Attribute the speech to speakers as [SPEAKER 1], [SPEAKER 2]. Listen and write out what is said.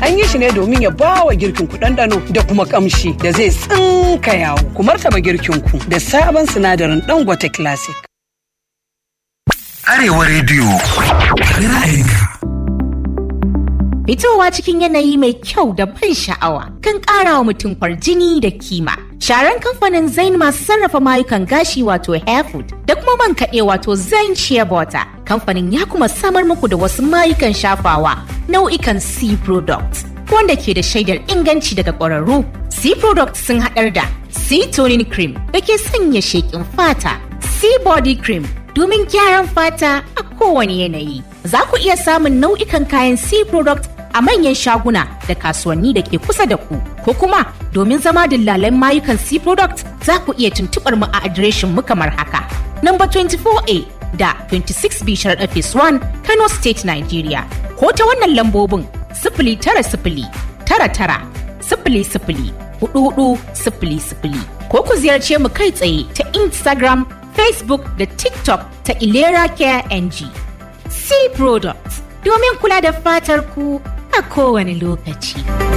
[SPEAKER 1] An yi shi ne domin ya ba wa girkin ku ɗanɗano da kuma ƙamshi da zai tsinka yawo. Ku martaba girkin ku da sabon sinadarin Dangote Classic.
[SPEAKER 2] Arewa rediyo. Ra'ayinka.
[SPEAKER 3] Fitowa cikin yanayi mai kyau da ban sha'awa kan ƙara wa mutum kwarjini da kima. Sharan kamfanin Zain masu sarrafa mayukan gashi wato Hairfood da kuma man kaɗe wato Zain Shea Butter. Kamfanin ya kuma samar muku da wasu mayukan shafawa nau'ikan C products wanda ke da shaidar inganci daga ƙwararru. C products sun haɗar da C toning cream da ke sanya sheƙin fata, C body cream domin gyaran fata a kowane yanayi. Za ku iya samun nau'ikan kayan C product a manyan shaguna da kasuwanni da ke kusa da ku ko kuma domin zama dillalan mayukan C product za ku iya tuntubar mu a adireshin mu kamar haka. Number 24A da 26B Sharaɗa Phase 1 Kano State Nigeria ko ta wannan lambobin sifili tara sifili tara tara sifili sifili hudu hudu sifili sifili ko ku ziyarce mu kai tsaye ta Instagram, Facebook da TikTok ta Ilera Care NG. C Products domin kula da fatar ku a kowane lokaci.